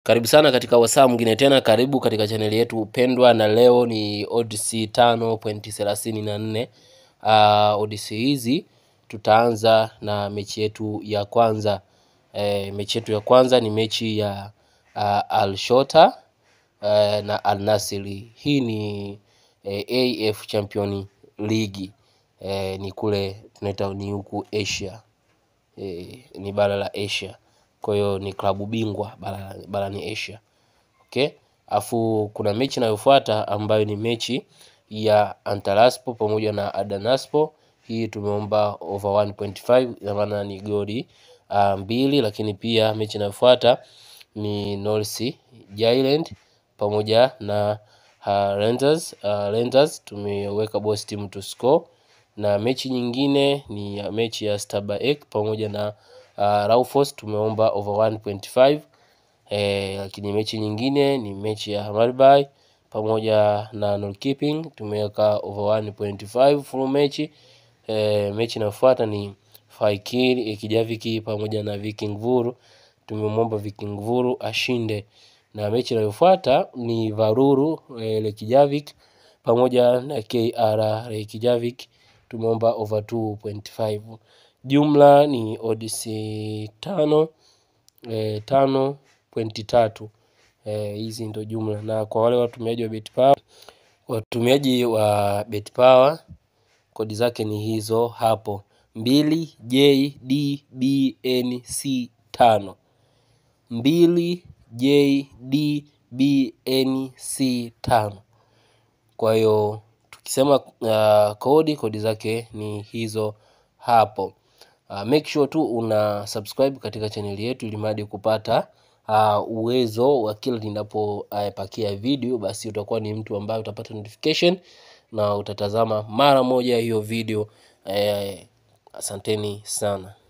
Karibu sana katika wasaa mwingine tena, karibu katika chaneli yetu pendwa, na leo ni odds tano pointi thelathini na nne. Uh, odds hizi tutaanza na mechi yetu ya kwanza. E, mechi yetu ya kwanza ni mechi ya uh, Al Shota uh, na Al Nassr. Hii ni eh, AF Champion League eh, ni kule tunaita ni huku Asia eh, ni bara la Asia kwa hiyo ni klabu bingwa bara- barani Asia. Okay, afu kuna mechi inayofuata ambayo ni mechi ya Antalyaspor pamoja na Adanaspor. Hii tumeomba over 1.5 ina maana ni goli uh, mbili, lakini pia mechi inayofuata ni North Jylland pamoja na uh, Rangers. Uh, Rangers tumeweka boss team to score, na mechi nyingine ni ya mechi ya Stabæk pamoja na uh, Raufoss tumeomba over 1.5 eh, lakini mechi nyingine ni mechi ya Hammarby pamoja na Norrköping tumeweka over 1.5 full mechi. Eh, mechi inayofuata ni Fekir Ikijaviki pamoja na Viking Vuru tumemwomba Viking Vuru ashinde, na mechi inayofuata ni Varuru eh, Reykjavik pamoja na KR Reykjavik tumeomba over 2.5. Jumla ni odds tano eh, tano pointi tatu eh, hizi ndo jumla, na kwa wale watumiaji wa BetPawa, watumiaji wa BetPawa kodi zake ni hizo hapo mbili JDBNC tano mbili JDBNC tano. Kwa hiyo tukisema uh, kodi kodi zake ni hizo hapo. Uh, make sure tu una subscribe katika chaneli yetu ili mradi kupata uh, uwezo wa kila ninapopakia uh, video, basi utakuwa ni mtu ambaye utapata notification na utatazama mara moja hiyo video. Eh, asanteni sana.